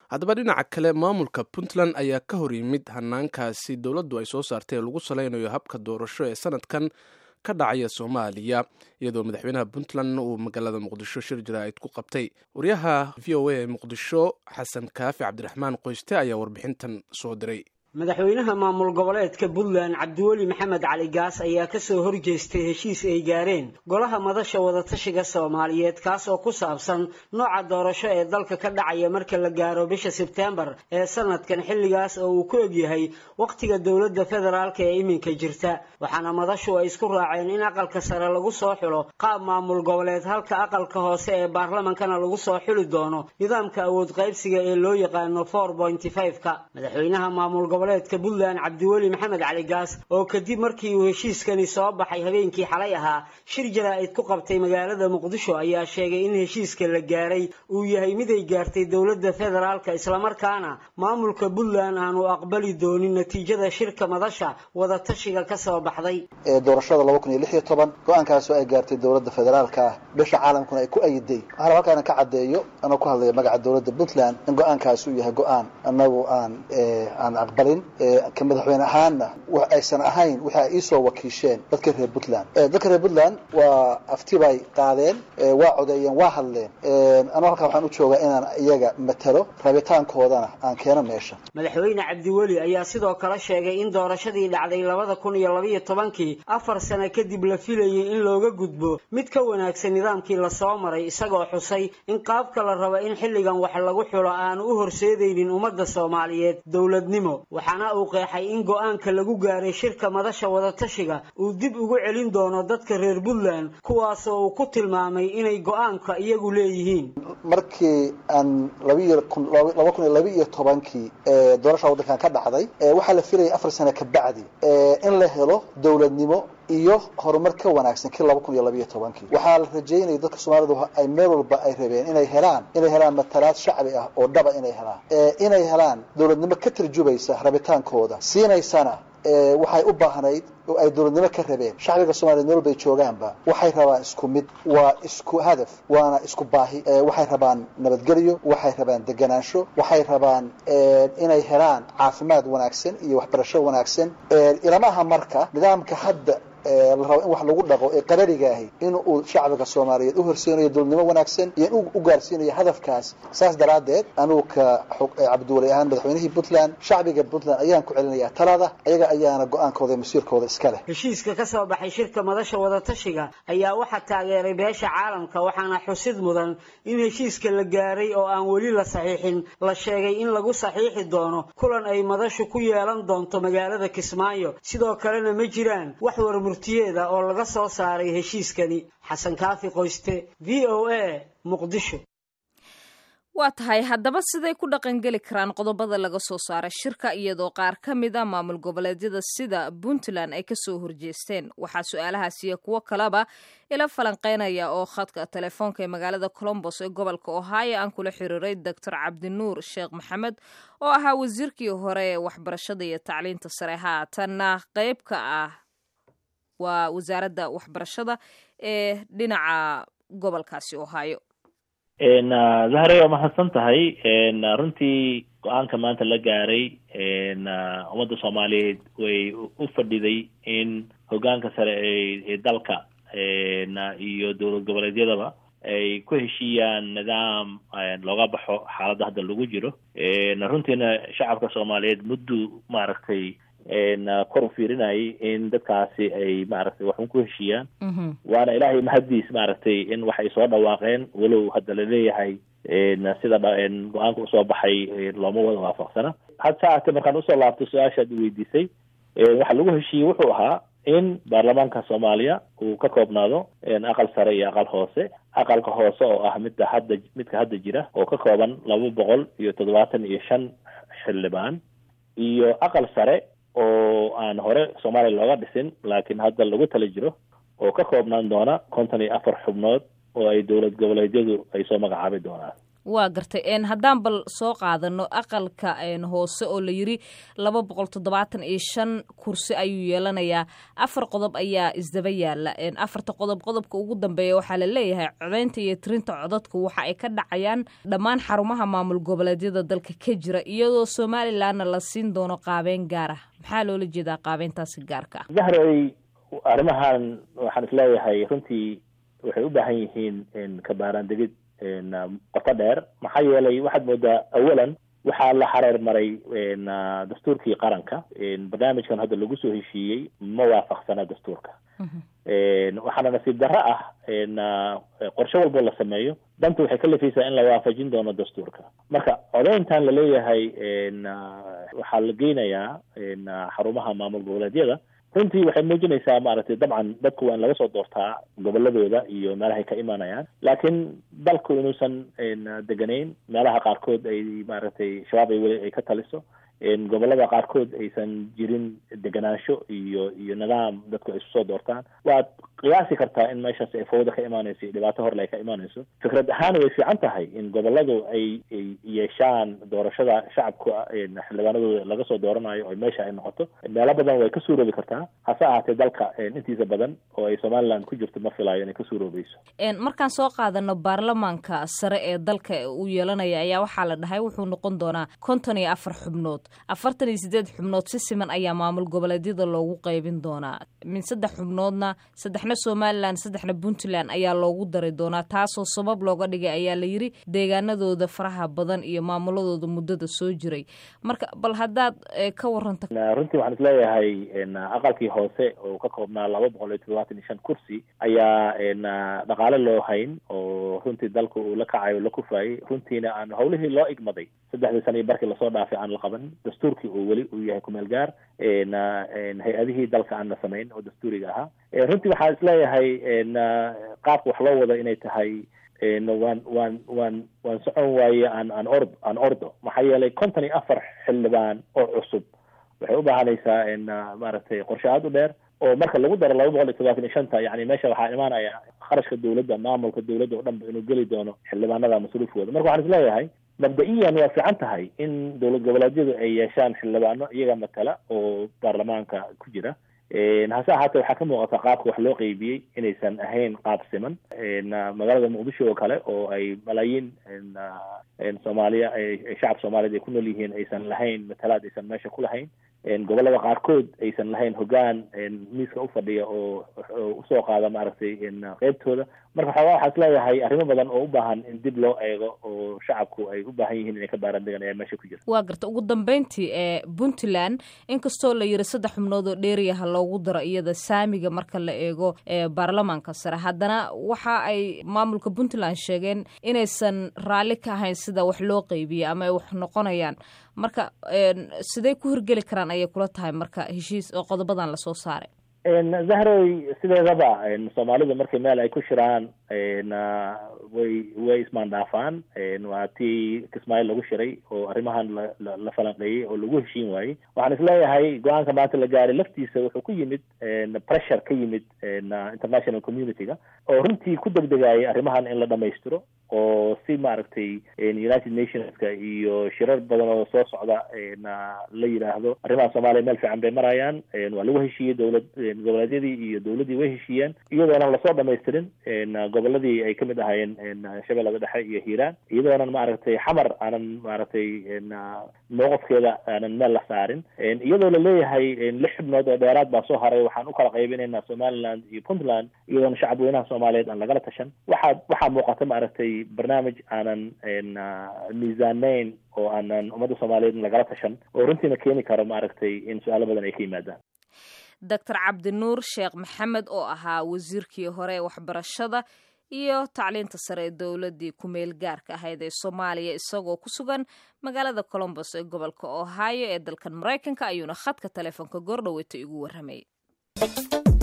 haddaba dhinaca kale maamulka puntland ayaa ka hor yimid hanaankaasi dowladdu ay soo saartay ee lagu salaynayo habka doorasho ee sanadkan ka dhacaya soomaaliya iyadoo madaxweynaha puntland uu magaalada muqdisho shir jaraa'id ku qabtay waryaha v o a ee muqdisho xasan kaafi cabdiraxmaan qoyste ayaa warbixintan soo diray madaxweynaha maamul goboleedka puntland cabdiweli maxamed cali gaas ayaa kasoo horjeestay heshiis ay gaareen golaha madasha wadatashiga soomaaliyeed kaas oo ku saabsan nooca doorasho ee dalka ka dhacaya marka la gaaro bisha sebtembar ee sanadkan xilligaas oo uu ku egyahay wakhtiga dowladda federaalk ee iminka jirta waxaana madashu ay isku raaceen in aqalka sare lagu soo xulo qaab maamul goboleed halka aqalka hoose ee baarlamankana lagu soo xuli doono nidaamka awood qaybsiga ee loo yaqaano four pointy five-ka madaxweynaha maamul goboleedka puntland cabdiweli maxamed cali gaas oo kadib markii uu heshiiskani soo baxay habeenkii xalay ahaa shir jaraa'id ku qabtay magaalada muqdisho ayaa sheegay in heshiiska la gaaray uu yahay mid ay gaartay dowladda federaalka islamarkaana maamulka puntland aanu aqbali doonin natiijada shirka madasha wadatashiga ka soo baxday ee doorashada laba kun iyo lix iyo toban go-aankaasoo ay gaartay dowladda federaalka ah bisha caalamkuna ay ku ayiday waxaana halkaana ka caddeeyo anoo ku hadlaya magaca dowladda puntland in go-aankaasi uu yahay go-aan annagu aan aan aqbalin ka madaxweyne ahaanna wax aysan ahayn waxa ay iisoo wakiisheen dadka reer puntland dadka reer puntland waa afti bay qaadeen waa codeeyeen waa hadleen anoo halkaa waxaan u joogaa inaan iyaga matalo rabitaankoodana aan keeno meesha madaxweyne cabdiweli ayaa sidoo kale sheegay in doorashadii dhacday labada kun iyo labaiyo tobankii afar sano kadib la filayay in looga gudbo mid ka wanaagsan nidaamkii lasoo maray isagoo xusay in qaabka la rabo in xilligan wax lagu xulo aanu u horseedaynin ummadda soomaaliyeed dowladnimo waxaana uu qeexay in go-aanka lagu gaaray shirka madasha wadatashiga uu dib ugu celin doono dadka reer puntland kuwaasoo uu ku tilmaamay inay go-aanka iyagu leeyihiin markii aan labiiyo laba kun iyo laba iyo tobankii doorasha waddankan ka dhacday waxaa la filayay afar sano ka bacdi in la helo dowladnimo iyo horumar ka wanaagsan kii laba kun iyo labaiyo tobankii waxaa la rajeynaya dadka soomaalidu ay meel walba ay rabeen inay helaan inay helaan matalaad shacbi ah oo dhaba inay helaan inay helaan dowladnimo ka tarjubaysa rabitaankooda siinaysana waxay u baahnayd oo ay dowladnimo ka rabeen shacbiga soomaliya meel walba ay joogaanba waxay rabaan isku mid waa isku hadaf waana isku baahi waxay rabaan nabadgelyo waxay rabaan deganaansho waxay rabaan inay helaan caafimaad wanaagsan iyo waxbarasho wanaagsan ilama aha marka nidaamka hadda la rabo in wax lagu dhaqo ee qararigaahi in uu shacbiga soomaaliyeed u horseynayo dowladnimo wanaagsan iyo in u gaarsiinayo hadafkaas saas daraaddeed anugu ka cabdiwali ahaan madaxweynihii puntland shacbiga puntland ayaan ku celinayaa talada ayaga ayaana go-aankooda iyo masiirkooda iska leh heshiiska ka soo baxay shirka madasha wadatashiga ayaa waxaa taageeray beesha caalamka waxaana xusid mudan in heshiiska la gaaray oo aan weli la saxiixin la sheegay in lagu saxiixi doono kulan ay madashu ku yeelan doonto magaalada kismaayo sidoo kalena ma jiraan wax warmurtiyeeda oo laga soo saaray heshiiskani xasan kaafi qoyste v o a muqdisho waa tahay haddaba siday ku dhaqangeli karaan qodobada laga soo saaray shirka iyadoo qaar ka mid a maamul goboleedyada sida puntland ay kasoo horjeesteen waxaa su-aalahaasiyo kuwo kaleba ila falanqeynaya oo khadka telefoonka ee magaalada colombos ee gobolka ohio aan kula xiriiray doctor cabdinuur sheekh maxamed oo ahaa wasiirkii hore ee waxbarashada iyo tacliinta sare haatanna qeyb ka ah waa wasaaradda waxbarashada ee dhinaca gobolkaasi ohio zahre waa mahadsan tahay runtii go-aanka maanta la gaaray ummadda soomaaliyeed way u fadhiday in hogaanka sare ee dalka iyo dowlad goboleedyadaba ay ku heshiiyaan nidaam looga baxo xaaladda hadda lagu jiro runtiina shacabka soomaaliyeed muddu maaragtay kor u fiirinayay in dadkaasi ay maaragtay waxun ku heshiiyaan waana ilaahay mahaddiis maaragtay in waxay soo dhawaaqeen walow hadda laleeyahay sida go-aanka usoo baxay looma wada waafaqsana had saate markaan usoo laabto su-aashaad weydiisay waxa lagu heshiiyey wuxuu ahaa in baarlamaanka soomaaliya uu ka koobnaado aqal sare iyo aqal hoose aqalka hoose oo ah midda hadda midka hadda jira oo ka kooban laba boqol iyo toddobaatan iyo shan xildhibaan iyo aqal sare oo aan hore soomaaliya looga dhisin laakiin hadda lagu tala jiro oo ka koobnaan doona konton iyo afar xubnood oo ay dowlad goboleedyadu ay soo magacaabi doonaan waa gartay haddaan bal soo qaadano aqalka hoose oo la yiri laba boqol toddobaatan iyo shan kursi ayuu yeelanayaa afar qodob ayaa isdaba yaala afarta qodob qodobka ugu dambeeya waxaa la leeyahay codeynta iyo tirinta codadku waxa ay ka dhacayaan dhammaan xarumaha maamul goboleedyada dalka ka jira iyadoo somalilanna la siin doono qaabeyn gaar ah maxaa loola jeedaa qaabeyntaasi gaarka ah zahray arrimahan waxaan isleeyahay runtii waxay u baahan yihiin kabaaraandegid qoto dheer maxaa yeelay waxaad moodaa awalan waxaa la xareer maray dastuurkii qaranka barnaamijkan hadda lagu soo heshiiyey ma waafaqsana dastuurka waxaana nasiib darro ah qorshe walbo la sameeyo danta waxay ka lafaysaa in la waafajin doono dastuurka marka codeyntan laleeyahay waxaa la geynayaa xarumaha maamul goboleedyada runtii waxay muujinaysaa maaragtay dabcan dadku waa in laga soo doortaa goboladooda iyo meelahay ka imanayaan laakiin dalku inuusan deganayn meelaha qaarkood ay maaragtay shabaab ay weli ay ka taliso gobolada qaarkood aysan jirin deganaansho iyo iyo nidaam dadku ay isu soo doortaan waad qiyaasi kartaa in meeshaas ay fawda ka imaanayso iyo dhibaato horle ay ka imaanayso fikrad ahaan way fiican tahay in goboladu ay ay yeeshaan doorashada shacabka xildhibaanadooda laga soo dooranayo oo meesha ay noqoto meelo badan way ka suuroobi kartaa hase ahaatee dalka intiisa badan oo ay somaliland ku jirto ma filayo inay ka suuroobayso markaan soo qaadano baarlamaanka sare ee dalka uu yeelanaya ayaa waxaa la dhahay wuxuu noqon doonaa konton iyo afar xubnood afartan iyo sideed xubnood si siman ayaa maamul goboleedyada loogu qaybin doonaa min saddex xubnoodna saddexna somalilan saddexna puntland ayaa loogu dari doonaa taasoo sabab looga dhigay ayaa la yiri deegaanadooda faraha badan iyo maamuladooda muddada soo jiray marka bal haddaad ka waranta runtii waxaan isleeyahay aqalkii hoose oo ka koobnaa laba boqol iyo toddobaatan iyo shan kursi ayaa dhaqaale loo hayn oo runtii dalka uu la kacayo la kufaayay runtiina aan hawlihii loo igmaday saddexdii sana iyo barkii lasoo dhaafay aan la qaban dastuurkii uu weli uu yahay kumeel gaar hay-adihii dalka aan la samayn oo dastuuriga ahaa runtii waxaan isleeyahay qaabka wax loo wado inay tahay waan waan waan waan socon waaye aan aan ord aan ordo maxaa yeelay konton iyo afar xildhibaan oo cusub waxay u baahanaysaa maaragtay qorshe aada u dheer oo marka lagu daro laba boqol iyo todobaatan iyo shanta yani meesha waxaa imaanaya kharashka dawladda maamulka dawladda oo dhanba inuu geli doono xildhibaanada masruufkooda marka waxaan isleeyahay mabda-iyan waa fiican tahay in dowlad goboleedyadu ay yeeshaan xildhibaano iyaga matala oo baarlamaanka ku jira hase ahaatee waxaa ka muuqata qaabka wax loo qeybiyey inaysan ahayn qaab siman magaalada muqdisho oo kale oo ay malaayiin soomaaliya shacab soomaaliyeed ay ku nool yihiin aysan lahayn matalaad aysan meesha ku lahayn gobolada qaarkood aysan lahayn hogaan miiska u fadhiya oo usoo qaada maaragtay qeybtooda marka waxoogaa waxaa isleeyahay arrimo badan oo u baahan in dib loo eego oo shacabku ay u baahan yihiin inay ka baarandegaan ayaa meesha ku jira waa garta ugu dambeyntii ee puntland inkastoo la yiri saddex xubnood oo dheeriyaha loogu daro iyada saamiga marka la eego ee baarlamaanka sare haddana waxa ay maamulka puntland sheegeen inaysan raalli ka ahayn sida wax loo qeybiyey ama ay wax noqonayaan marka sidey ku hirgeli karaan ayay kula tahay marka heshiis oo qodobadan lasoo saaray zahroy sideedaba soomaalidu markay meel ay ku shiraan way way ismaandhaafaan waa tii kismaayo lagu shiray oo arrimahan la falanqeeyey oo lagu heshiin waayey waxaan isleeyahay go-aanka maanta la gaaray laftiisa wuxuu ku yimid pressure ka yimid international community-ga oo runtii ku degdegayay arrimahan in la dhamaystiro oo si maaragtay united nationska iyo shirar badan oo soo socda la yidhaahdo arrimaha soomaaliya meel fiican bay marayaan waa lagu heshiiyey dowlad goboleedyadii iyo dowladdii way heshiiyeen iyadoonan lasoo dhamaystirin goboladii ay kamid ahaayeen shabeellada dhexe iyo hiiraan iyadoonan maaragtay xamar aanan maaragtay mowqafkeeda aanan meel la saarin iyadoo la leeyahay lix xubnood oo dheeraad baa soo haray waxaan u kala qaybinaynaa somaliland iyo puntland iyadoona shacab weynaha soomaaliyeed aan lagala tashan waxaa waxaa muuqata maaragtay barnaamij aanan miisaanayn oo aanan ummadda soomaaliyeed lagala tashan oo runtiina keeni karo maaragtay in su-aalo badan ay ka yimaadaan doctor cabdinuur sheekh maxamed oo ahaa wasiirkii hore ee waxbarashada iyo tacliinta sare ee dowladdii ku-meel gaarka ahayd ee soomaaliya isagoo ku sugan magaalada colombos ee gobolka ohio ee dalkan maraykanka ayuuna khadka telefoonka goordhaweyta igu warramayay